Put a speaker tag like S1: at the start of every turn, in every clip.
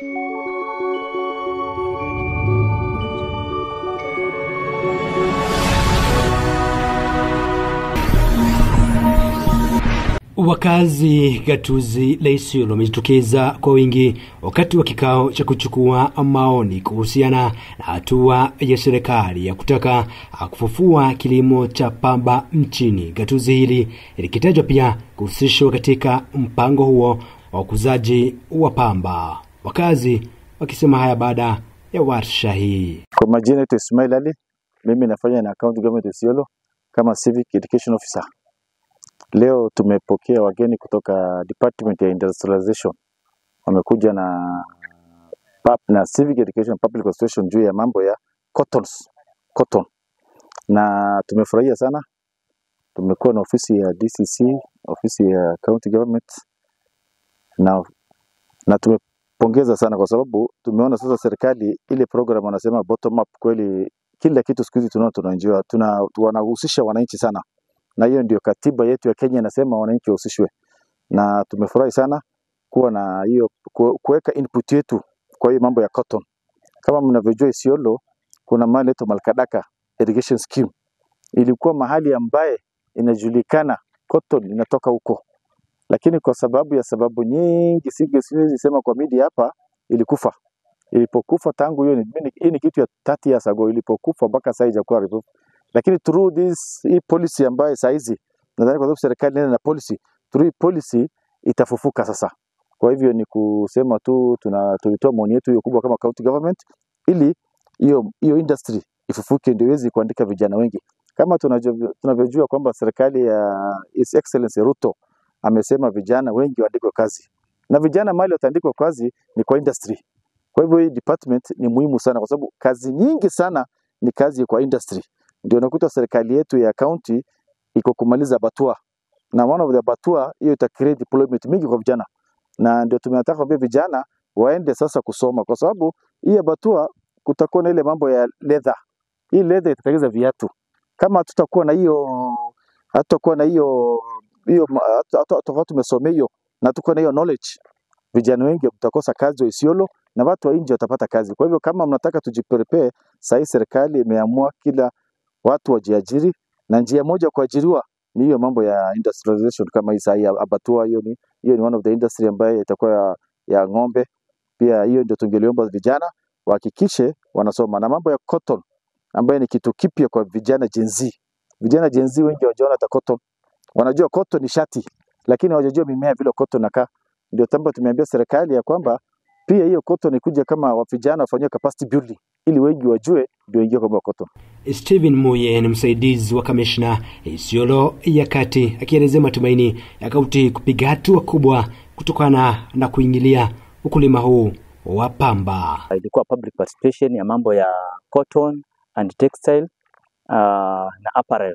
S1: Wakazi gatuzi la Isiolo wamejitokeza kwa wingi wakati wa kikao cha kuchukua maoni kuhusiana na hatua ya serikali ya kutaka kufufua kilimo cha pamba nchini. Gatuzi hili likitajwa pia kuhusishwa katika mpango huo wa ukuzaji wa pamba. Wakazi wakisema haya baada ya warsha hii.
S2: Kwa majina yetu Ismail Ali, mimi nafanya na county government Isiolo kama civic education officer. Leo tumepokea wageni kutoka department ya industrialization, wamekuja na pub, na civic education public consultation juu ya mambo ya cottons, cotton, na tumefurahia sana. Tumekuwa na ofisi ya DCC, ofisi ya county government na, na tumepongeza sana kwa sababu tumeona sasa serikali ile program wanasema bottom up, kweli kila kitu siku hizi tunaona tunaenjoy, tuna wanahusisha wananchi sana na hiyo ndio katiba yetu ya Kenya inasema wananchi wahusishwe, na tumefurahi sana kuwa na hiyo kuweka input yetu kwa hiyo mambo ya cotton. Kama mnavyojua Isiolo kuna mahali inaitwa Malkadaka irrigation scheme, ilikuwa mahali ambaye inajulikana cotton inatoka huko, lakini kwa sababu ya sababu nyingi siwezi sema kwa media hapa, ilikufa. Ilipokufa tangu hiyo ni, hii ni kitu ya 30 years ago, ilipokufa mpaka sasa haijakuwa revive lakini through this hii policy ambayo saa hizi nadhani kwa sababu serikali inaenda na policy, through hii policy itafufuka sasa. Kwa hivyo ni kusema tu tuna tulitoa maoni yetu hiyo kubwa kama county government, ili hiyo hiyo industry ifufuke, ndio iweze kuandika vijana wengi, kama tunavyojua kwamba serikali ya His Excellency Ruto amesema vijana wengi waandikwe kazi, na vijana mali wataandikwa kazi ni kwa industry. Kwa hivyo hii department ni muhimu sana, kwa sababu kazi nyingi sana ni kazi kwa industry ndio nakuta serikali yetu ya county iko kumaliza batua na one of the batua hiyo ita create employment mingi kwa vijana, na ndio tumetaka kuambia vijana waende sasa kusoma, kwa sababu hii batua kutakuwa na ile mambo ya leather. Hii leather itatengeneza viatu. Kama hatutakuwa na hiyo hatutakuwa na hiyo hiyo tofauti, tumesomea hiyo na tuko na hiyo knowledge, vijana wengi mtakosa kazi wa Isiolo na watu wa nje watapata kazi. Kwa hivyo kama mnataka tujiprepare, sasa serikali imeamua kila watu wajiajiri, na njia moja kuajiriwa ni hiyo mambo ya industrialization kama hii sahi abatua. Hiyo ni hiyo ni one of the industry ambayo itakuwa ya, ya ng'ombe pia. Hiyo ndio tungeliomba vijana wahakikishe wanasoma, na mambo ya cotton ambayo ni kitu kipya kwa vijana Gen Z. Vijana Gen Z wengi hawajaona hata cotton, wanajua cotton ni shati, lakini hawajajua mimea vile cotton nakaa. Ndio tambo tumeambia serikali ya kwamba pia hiyo cotton ikuja kama wa vijana wafanywe capacity building ili wengi wajue ndio ingia kwa cotton.
S1: Stephen Muye ni msaidizi wa kamishna Isiolo ya Kati akielezea matumaini ya kaunti kupiga hatua kubwa kutokana na kuingilia ukulima huu wa pamba.
S3: Ilikuwa public participation ya mambo ya cotton and textile uh, na apparel.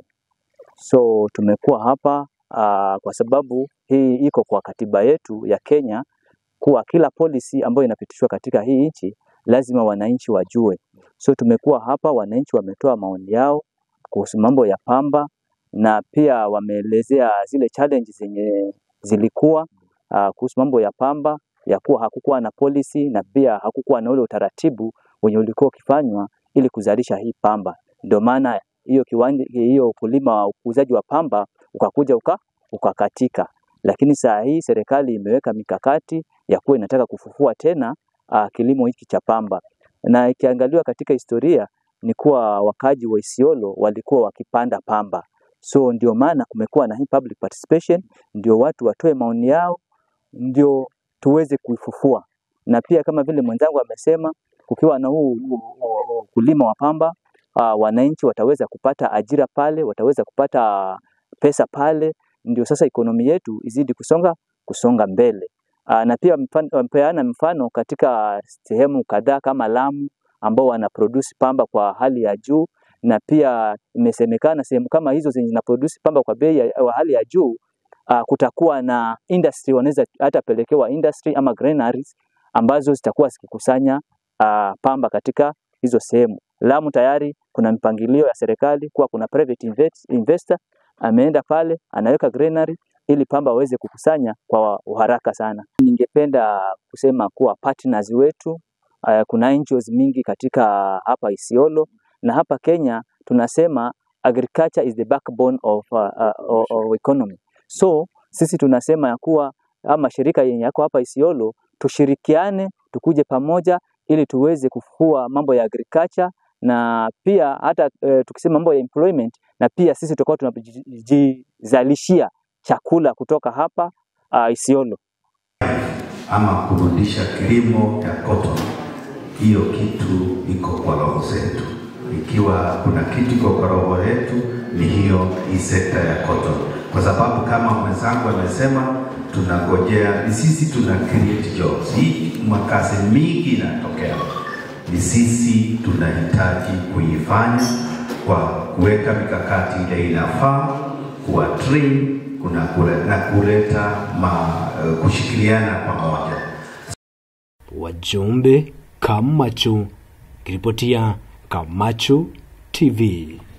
S3: So tumekuwa hapa uh, kwa sababu hii iko kwa katiba yetu ya Kenya kuwa kila policy ambayo inapitishwa katika hii nchi lazima wananchi wajue. So tumekuwa hapa, wananchi wametoa maoni yao kuhusu mambo ya pamba na pia wameelezea zile challenges zenye zilikuwa uh, kuhusu mambo ya pamba ya kuwa hakukuwa na policy na pia hakukuwa na ule utaratibu wenye ulikuwa ukifanywa ili kuzalisha hii pamba. Ndio maana hiyo kiwanja hiyo ukulima wa ukuzaji wa pamba ukakuja uka, ukakatika, lakini saa hii serikali imeweka mikakati ya kuwa inataka kufufua tena uh, kilimo hiki cha pamba, na ikiangaliwa katika historia ni kuwa wakaji wa Isiolo walikuwa wakipanda pamba, so ndio maana kumekuwa na hii public participation, ndio watu watoe maoni yao, ndio tuweze kuifufua. Na pia kama vile mwenzangu amesema, kukiwa na huu ukulima wa pamba uh, wananchi wataweza kupata ajira pale, wataweza kupata pesa pale, ndio sasa ekonomi yetu izidi kusonga kusonga mbele. Uh, na pia mpeana mfano katika sehemu kadhaa kama Lamu ambao wana produce pamba kwa hali ya juu, na pia imesemekana sehemu kama hizo zenye zina produce pamba kwa bei ya hali ya juu uh, kutakuwa na industry, wanaweza hata pelekewa industry ama granaries ambazo zitakuwa zikikusanya uh, pamba katika hizo sehemu. Lamu tayari kuna mpangilio ya serikali kuwa kuna private investor ameenda pale anaweka granary ili pamba waweze kukusanya kwa uharaka sana. ningependa kusema kuwa partners wetu uh, kuna NGOs mingi katika hapa Isiolo na hapa Kenya tunasema agriculture is the backbone of, uh, uh, of economy. So sisi tunasema ya kuwa ama mashirika yenye yako hapa Isiolo tushirikiane, tukuje pamoja ili tuweze kufua mambo ya agriculture na pia hata uh, tukisema mambo ya employment na pia sisi tutakuwa tunajizalishia chakula kutoka hapa uh, Isiolo.
S4: ama kurudisha kilimo cha cotton, hiyo kitu iko kwa roho zetu. Ikiwa kuna kitu iko kwa roho yetu ni hiyo hii sekta ya cotton, kwa sababu kama mwenzangu amesema, tunangojea ni sisi tuna create jobs. Hii makazi mingi inatokea, ni sisi tunahitaji kuifanya kwa kuweka mikakati ile inafaa, kuwa train kuna kule, na kuleta ma, uh, kushikiliana pamoja.
S1: Wajumbe Kamachu, kiripotia Kamachu TV.